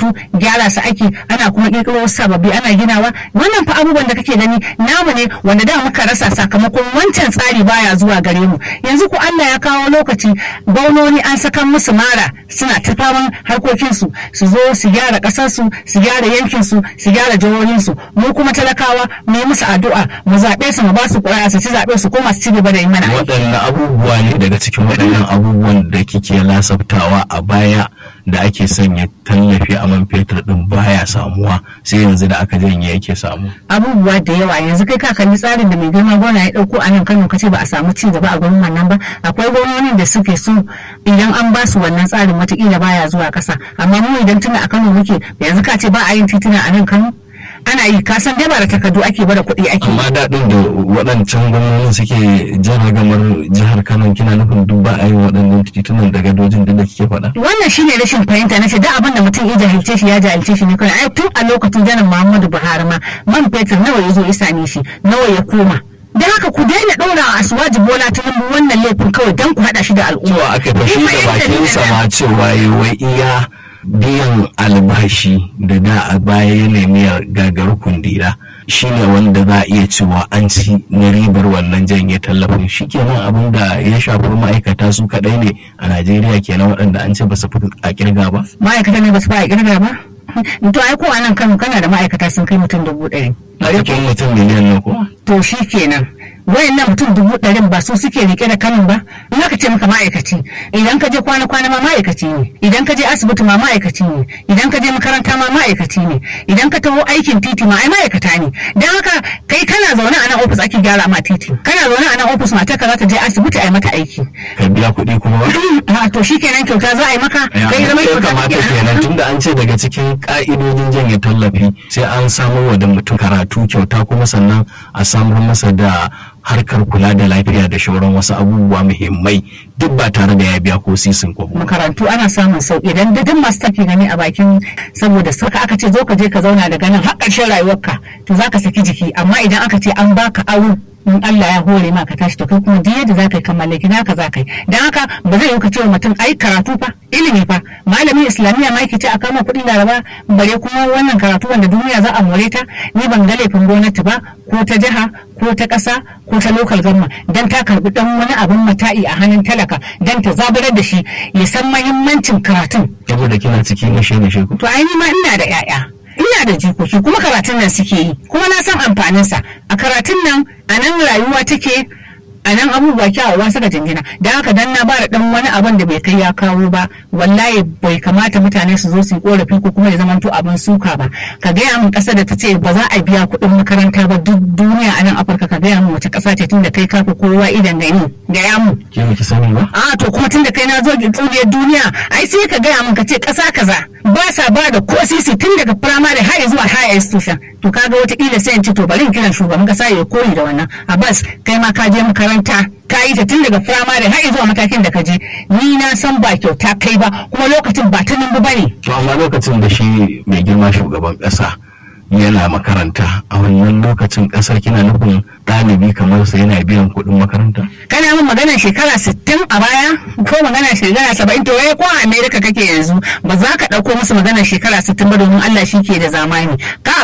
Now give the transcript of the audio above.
gyara su ake ana kuma kirkiro wasu sababbi ana ginawa wannan fa abubuwan da kake gani namu ne wanda da muka rasa sakamakon wancan tsari baya zuwa gare mu yanzu ku Allah ya kawo lokaci gwamnoni an saka musu mara suna ta faman harkokinsu su zo su gyara ƙasarsu su gyara yankinsu su gyara jihohinsu mu kuma talakawa mu yi musu addu'a mu zaɓe su mu ba su ƙuri'a su ci zaɓe su koma su ci gaba da yi mana aiki. waɗanne abubuwa ne daga cikin waɗannan abubuwan da kike lasaftawa a baya da ake sanya tallafi a man fetur din baya samuwa sai yanzu da aka janye yake samu abubuwa da yawa yanzu kai ka kalli tsarin da mai girma gona ya dauko a nan Kano kace ba a samu ci gaba a gurin wannan ba akwai gwamnonin da suke so idan an ba su wannan tsarin watakila baya zuwa kasa amma mu idan tuna a Kano muke yanzu ka ce ba a yin tituna a nan Kano ana yi ka san dai ba da takardu ake bada kuɗi ake amma daɗin da waɗancan gwamnonin suke jan ragamar jihar kano kina nufin duk ba a yi waɗannan titunan da gadojin da kike faɗa wannan shine rashin fahimta na ce duk abin da mutum ya jahilce shi ya jahilce shi ne kawai ai tun a lokacin janar muhammadu buhari ma man fetur nawa ya zo ya same shi nawa ya koma da haka ku daina ɗora a asuwaji bola ta lambu wannan laifin kawai don ku haɗa shi da al'umma cewa aka fashi Kuma da yadda bakin ni sa na- ma cewa yi wai iya biyan albashi da da a baya ya nemi ya gagar kundila shine wanda za a iya cewa an ci na ribar wannan janye tallafin shi kenan abin da ya shafi ma'aikata su kaɗai ne a najeriya kenan waɗanda an ce ba su fi a kirga ba ma'aikata ne ba su fara kirga ba to ai ko a nan kano kana da ma'aikata sun kai mutum dubu ɗari a cikin mutum miliyan ne ko to shi kenan wayannan mutum dubu ɗarin ba su suke rike da kanin ba in aka ce maka ma'aikaci idan ka je kwana kwana ma ma'aikaci ne idan ka je asibiti ma ma'aikaci ne idan ka je makaranta ma ma'aikaci ne idan ka taho aikin titi ma ai ma'aikata ne dan haka kai kana zaune a nan ofis ake gyara ma titi kana zaune a nan ofis matar ka za ta je asibiti a yi mata aiki ka biya kuɗi kuma ba a to shi kenan kyauta za a yi maka kai zama ya kyauta kamata kake kenan tunda an ce daga cikin ka'idojin janye tallafi sai an samar wa da mutum karatu kyauta kuma sannan a samar masa da harkar kula da lafiya da shauran wasu abubuwa muhimmai duk ba tare da ya biya ko sisin ko ba. makarantu ana samun sauki idan duk masu tafi gani a bakin saboda saka aka ce zo ka je ka zauna daga nan har ƙarshen rayuwarka to zaka saki jiki amma idan aka ce an baka aro in Allah ya hore ma ka tashi to kai kuma duk yadda zaka yi ka mallaki naka zaka yi dan haka ba zai yi ka ce wa mutum ai karatu fa ilimi fa malamin islamiyya ma yake ce a kama kuɗin laraba bare kuma wannan karatu wanda duniya za a more ta ni ban ga laifin gwamnati ba ko ta jiha ko ta ƙasa ko ta local government dan ta karbi dan wani abin mata'i a hannun talaka dan ta zaburar da shi ya san mahimmancin karatun Saboda kina cikin nishe nishe ko. to ai ni ma ina da 'ya'ya ina da jikoki kuma karatun nan suke yi kuma na san amfaninsa a karatun nan a nan rayuwa take a nan abubuwa kyawawa suka jingina don haka dan na bada dan wani abin da bai kai ya kawo ba wallahi bai kamata mutane su zo su yi korafi ko kuma ya zamanto abin suka ba ka gaya min ƙasa da ta ce ba za a biya kuɗin makaranta ba duk duniya a nan afirka ka gaya min wace ƙasa ce tun da kai kafa kowa idan gani gaya mu Ke baki sani ba? a to kuma tun da kai na zo tsuniyar duniya ai sai ka gaya min ka ce ƙasa kaza ba sa ba da ko sisi tun daga firamare har zuwa higher institution to kaga wataƙila sai in ci to bari in kiran shugaban ƙasa ya koyi da wannan abbas kai ma ka je makaranta ka yi ta tun daga firamare har zuwa matakin da ka je ni na san ba kyauta kai ba kuma lokacin ba ta nan ba ne To amma lokacin da shi mai girma shugaban ƙasa yana makaranta a wannan lokacin ƙasar kina nufin ɗalibi kamar sa yana biyan kuɗin makaranta. kana min maganar shekara 60 a baya ko maganar shekara 70 to wai ko a America kake yanzu ba za ka ɗauko musu maganar shekara 60 ba domin Allah shi ke da zamani ka